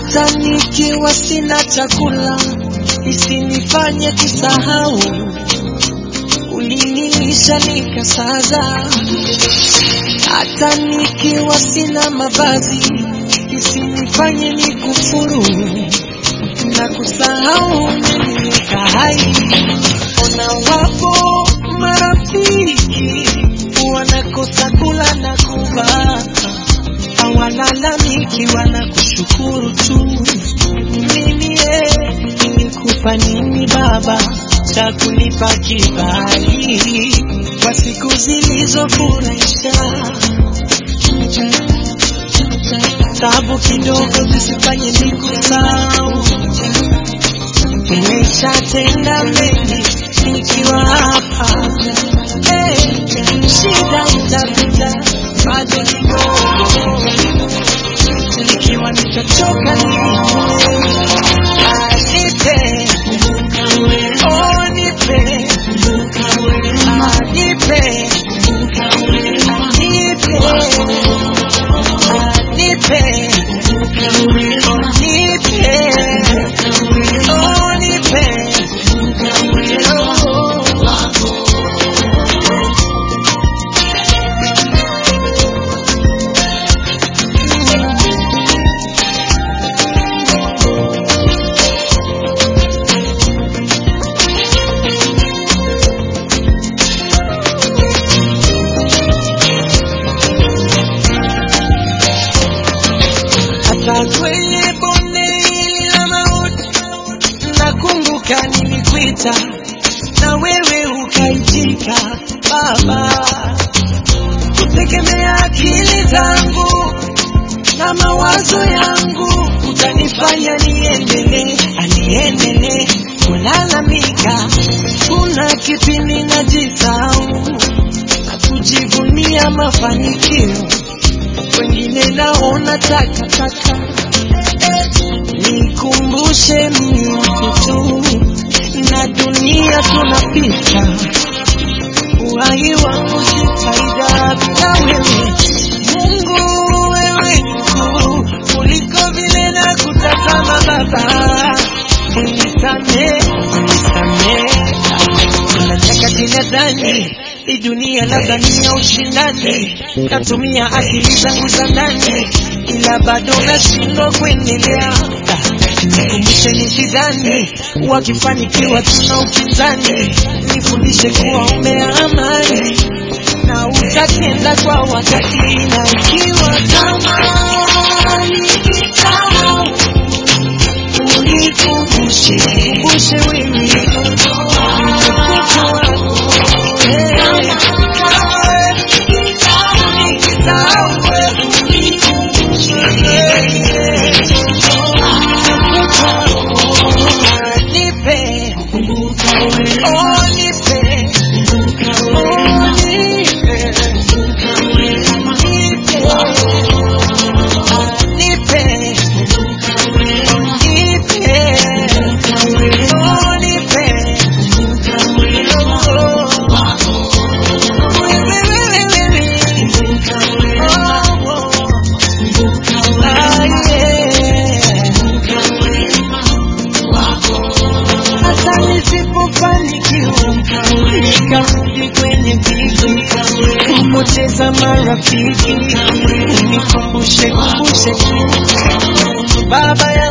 hata nikiwa sina chakula isinifanye kusahau ulinilisha nikasaza hata nikiwa sina mavazi isinifanye nikufuru na kusahau niliweka hai ona wapo marafiki wanakosa kula na kuvaa hawalalamiki wanakushukuru tu mimi eh, nilikupa nini baba cha kunipa kibali kwa siku zilizofurahisha tabu kidogo zisifanye nikusahau nimeshatenda mengi nikiwa hapa hey, shida itapita bado kidogo nikiwa nitachoka nipe oh nipe Ah, nipe Ah, nipe Ah, nipe nipe oh nipe hata kwenye bonde hili la mauti nakumbuka nilikuita na wewe ukaitika baba kutegemea akili zangu na mawazo yangu utanifanya niendelee aniendelee kulalamika kuna kipindi najisahau na kujivunia mafanikio wengine naona takataka nikumbushe mimi tu na dunia tunapita uhai wangu sitaida bila wewe mungu wewe mkuu kuliko vile na kutazama baba unisamee unisamee kuna nyakati nadhani hii dunia labda ni ya ushindani natumia akili zangu za ndani ila bado nashindwa kuendelea nikumbushe nisidhani wakifanikiwa tuna upinzani nifundishe kuwa umea amani na utatenda kwa wakati na ikiwa kama nikisahau unikumbushe kumbushe wewe mtoto wako Eh, nikisahau wewe unikumbushe nipe oh nipe oh nipe nipe hata nisipofanikiwa nikarudi kwenye viki kupoteza marafiki nikumbushe kumbushe tu baba